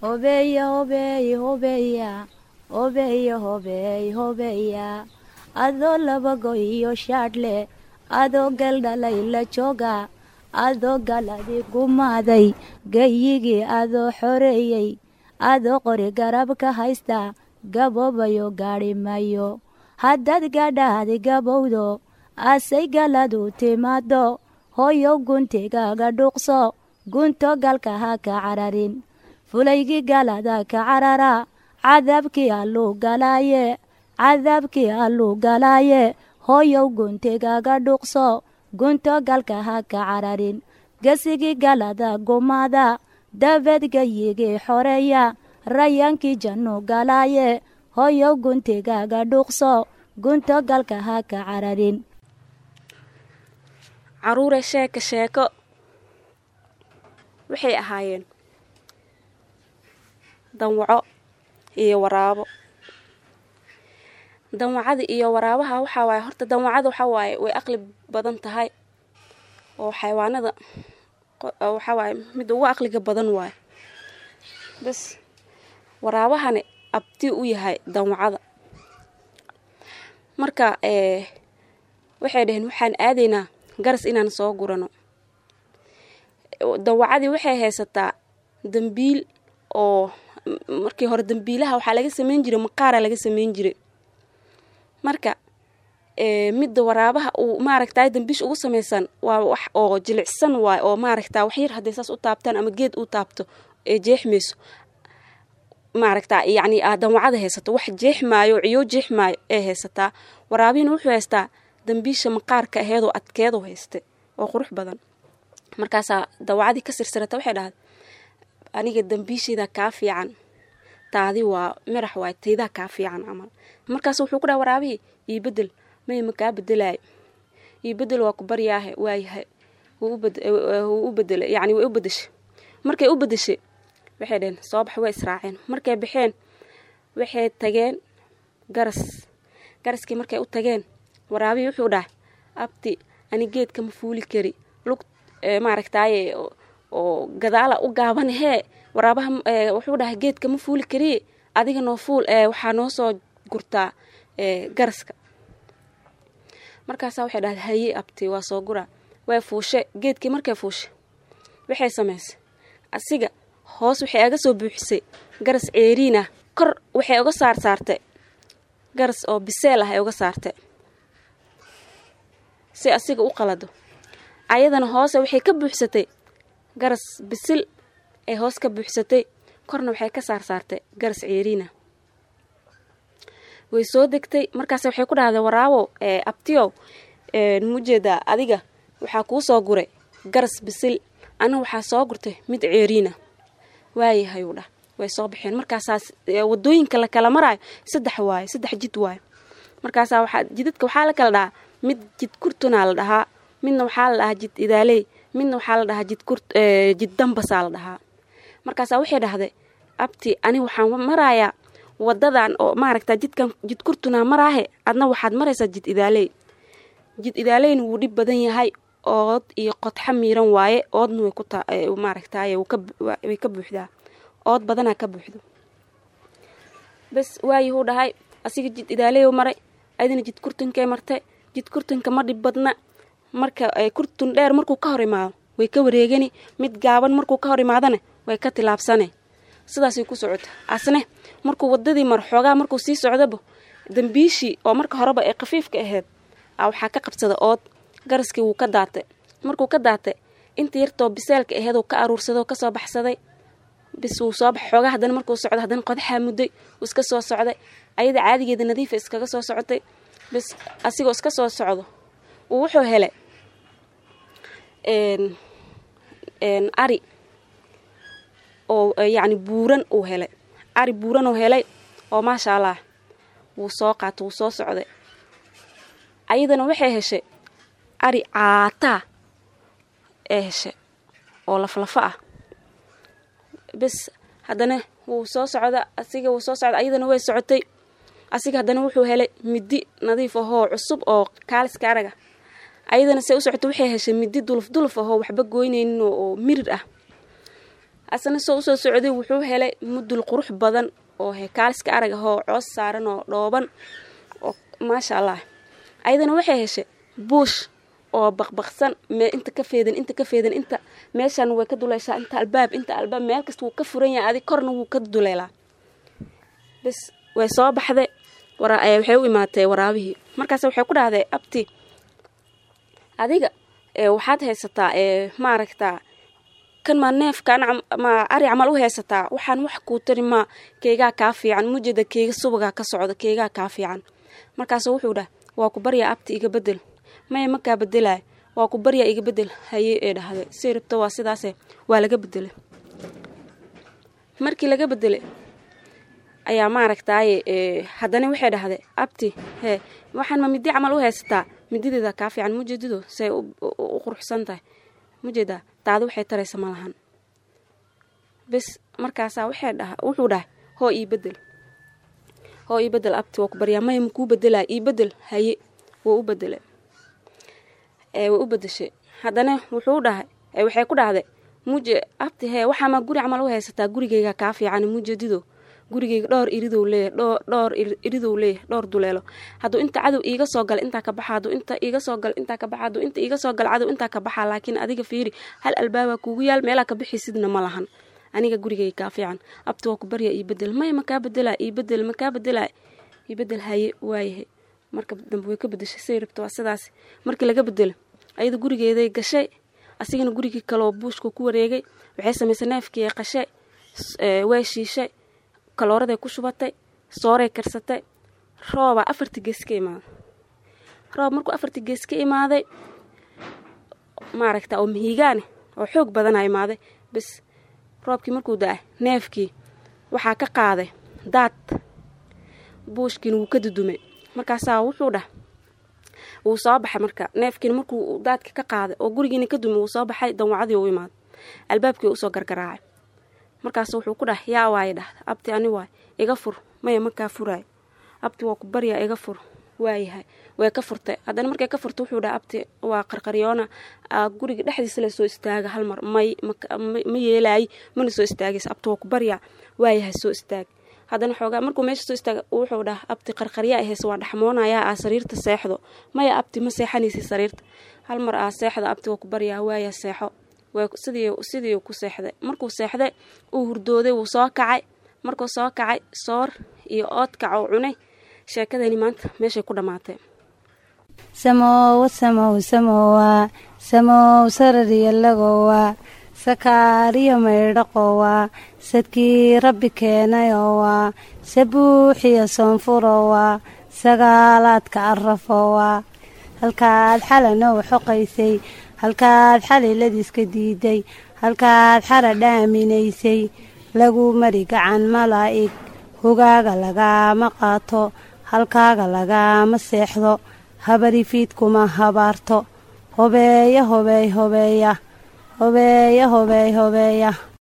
hobeeya hobeey hobeeya hobeeya hobeey hobeeya adoo labago iyo shaadhle adoo galdhalay la jooga adoo galadi gumaaday gayigii adoo xoreeyey adoo qori garab ka haysta gaboobayo gaadhi mayo haddaad gadhaadi gabowdo asay galadu timaado hooyow guntigaaga dhuuqso gunto galka ha ka cararin fulaygii galada ka carara cadaabkii alluu galaaye cadaabkii alluu galaaye hooyow guntigaaga dhuuqso gunto galka ha ka cararin gesigii galada gumaada dabeed gayigii xoreeya rayaankii jannu galaaye hooyow guntigaaga dhuuqso gunto galka ha ka cararin caruure sheeko sheeko waxay ahaayeen danwaco iyo waraabo danwacada iyo waraabaha waxaa waaye horta danwacada waxaa waaye way aqli badan tahay oo xayawaanada waxaa waaye mid ugu aqliga badan waaye bas waraabahani abti u yahay danwacada marka waxay dhaheen waxaan aadaynaa garas inaan soo gurano dawacadii waxay haysataa dambiil oo markii hore dambiilaha waxaa laga sameyn jiray maqaara laga sameyn jiray marka midda waraabaha uu maaragta dambiish ugu samaysan waa wax oo jilicsan waay oo maaragta wax yar hadday saas u taabtaan ama geed u taabto ee jeexmayso maaragta yacni danwacada haysato wax jeexmaayo ciyo jeexmaayo ee haysataa waraabihina wuxuu haystaa dambiisha maqaarka aheedoo adkeedoo hayste oo qurux badan markaasaa dawacadii ka sirsirata waxay dhahday aniga dambiishayda kaa fiican taadi waa mirax waay taydaa kaa fiican camal markaas wuxuu ku dhaha waraabihii io bedel may ma kaa bedelaayo io bedel waa ku baryaahe waayahay wuu u bedelay yacni way u bedeshay markay u bedeshay waxay dhaheen soo bax way israaceen markay baxeen waxay tageen garas garaskii markay u tageen waraabihii wuxuu dhahay abti ani geedka ma fuuli kari lug maaragtaaye oo gadaala u gaaban hee waraabaha wuxuu dhahay geedka ma fuuli kariye adiga noo fuul waxaa noo soo gurtaa garaska markaasaa waxay dhahday haye abti waa soo guraa way fuushe geedkii markay fuushe waxay samaysay asiga hoos waxay aga soo buuxisay garas ceeriin ah kor waxay uga saar saartay garas oo biseel ah ay uga saartay si asiga u qalado ayadana hoose waxay ka buuxsatay garas bisil ay hoos ka buuxsatay korna waxay ka saar saartay garas ceeriina way soo degtay markaas waxay ku dhahday waraabow abtiyow mujeedaa adiga waxaa kuu soo guray garas bisil ana waxaa soo gurtay mid ceeriina waayahayuu dhah way soo baxeen markaasaas wadooyinka la kala maraayo saddex waayo saddex jid waayo markaasaa waxaa jidadka waxaa la kala dhahaa mid jid kurtunaa la dhahaa midna waxaa la dhahaa jid idaaley midna waxaa la dhahaa jid kurt jid dambasaa la dhahaa markaasaa waxay dhahday abti ani waxaan marayaa wadadan oo maaragta jidkan jid kurtunaa maraahe adna waxaad maraysaa jid idaaley jid idaaleyna wuu dhib badan yahay ood iyo qodxa miiran waaye oodna way ku maaragtay way ka buuxdaa ood badanaa ka buuxdo bes waayihuu dhahay asiga jid idaaleyu maray adina jid kurtunkay martay jid kurtunka ma dhib badna marka kurtun dheer markuu ka hor imaado way ka wareegani mid gaaban markuu ka hor imaadana way ka tilaabsane sidaasay ku socota asne markuu wadadii maro xoogaa markuu sii socdaba dambiishii oo marka horeba ee khafiifka ahayd a waxaa ka qabsada ood garaskii wuu ka daatay markuu ka daatay inta yartoo biseelka aheeduu ka aruursadoo kasoo baxsaday bis wuu soo bax xoogaa haddana markuu socdo haddana qodaxaa mudday wuu iska soo socday ayada caadigeeda nadiifa iskaga soo socotay bis asigoo iska soo socdo uu wuxuu helay ari oo yacni buuran uu helay ari buuran uu helay oo maasha allah wuu soo qaatay wuu soo socday ayadana waxay heshay ari caataa ee heshay oo laflafa ah bes haddana wuu soo socda asiga wuu soo socda ayadana way socotay asiga haddana wuxuu helay midi nadiif ahoo cusub oo kaaliska araga ayadana se u socota waxay heshay midi duluf duluf ahoo waxba goynaynin oo mirir ah asna soo usoo socday wuxuu helay mudul qurux badan oo he kaaliska arag ahoo coos saaran oo dhooban oo maasha allah ayadana waxay heshay buush oo baqbaqsan me inta ka feedan inta ka feedan inta meeshan way ka duleyshaa inta albaab inta albaab meel kasta wuu ka furan yahay adig korna wuu ka duleelaa bas way soo baxday waxay u imaatay waraabihii markaas waxay ku dhahday abti adiga waxaad haysataa maaragtaa kan maa neefkan ma ari camal u haysataa waxaan wax kuu tari maa keegaa kaa fiican mujeda keega subagaa ka socda keegaa kaa fiican markaasu wuxuu dhah waa ku baryaa abti iga bedel maya makaa bedelay waa ku baryaa iga bedel haye ee dhahday say rabto waa sidaase waa laga bedelay markii laga bedelay ayaa maaragtaaye haddana waxay dhahday abti hee waxaan ma midi camal u haysataa midideeda kaa fiican mujeedido say u quruxsan tahay mujeedaa daada waxay taraysa ma lahan bes markaasaa waxay dhaha wuxuu dhahay hoo ii bedel hoo ii bedel abti waa ku baryaa maya makuu bedelay ii bedel haye wuu u bedelay way u bedeshay haddana wuxuu dhahay waxay ku dhahday muje abti hee waxaamaa guri camal u haysataa gurigeyga kaa fiican mujeedido gurigeyga dhowr iridow leeyahy dhowr iridow leeyahy dhowr duleelo hadduu inta cadow iiga soo gala intaa ka baxa hadduu inta iiga soo gala intaa ka baxa hadduu inta iiga soo gala cadow intaa ka baxa laakiin adiga fiiri hal albaabaa kuugu yaal meelaa ka bixisidna ma lahan aniga gurigeyga kaa fiican abti waa ku baryaa ii bedel maya makaa bedelaa ii bedel makaa bedelaa ii bedel haye waayahay marka dambe way ka bedeshay say rabto waa sidaas markii laga bedelo ayada gurigeeday gashay asigana gurigii kaleoo buushka ku wareegay waxay samaysay neefkii ay qashay way shiishay kalooraday ku shubatay sooray karsatay roobaa afartii gees ka imaaday roob markuu afartii gees ka imaaday maaragta oo mahiigaane oo xoog badana imaaday bes roobkii markuu da-ay neefkii waxaa ka qaaday daad buushkiina wuu ka dudumay markaasaa wuxuu dhah wuu soo baxay marka neefkiina markuu daadka ka qaaday oo gurigiina ka dumay wuu soo baxay danwacadii u imaaday albaabkii usoo gargaraacay markaas wuxuu ku dhah yaa waaya dhahda abti ani waay iga fur maya makaa furaay abti waa ku baryaa iga fur waayahay way ka furtay haddana markay ka furtay wuxuu dhaha abti waa qarqaryoona guriga dhexdiisa la soo istaaga hal mar may ma yeelaayi mana soo istaagaysa abti waa ku baryaa waayahay soo istaag haddana xoogaa markuu meesha soo istaaga wuxuu dhaha abti qarqaryaa ahayse waa dhaxmoonayaa aa sariirta seexdo maya abti ma seexanaysa sariirta hal mar aa seexda abti waa ku baryaa waaya seexo sidii ku seexday markuu seexday uu hurdooday wuu soo kacay markuu soo kacay soor iyo oodkac oo cunay sheekadani maanta meeshay ku dhammaatay samowa samow samowa samow sarariyalagowa sakaariyo maydhaqowa sadkii rabbi keenayowa sabuuxiyo soonfurowa sagaalaadka arafowa halkaad xalanoo xoqaysay halkaad xaliladiiska diiday halkaad xara dhaaminaysay lagu mari gacan malaa'ig hogaaga lagaama qaato halkaaga lagaama seexdo habarifiidkuma habaarto hobeeya hobeey hobeeya hobeeya hobeey hobeeya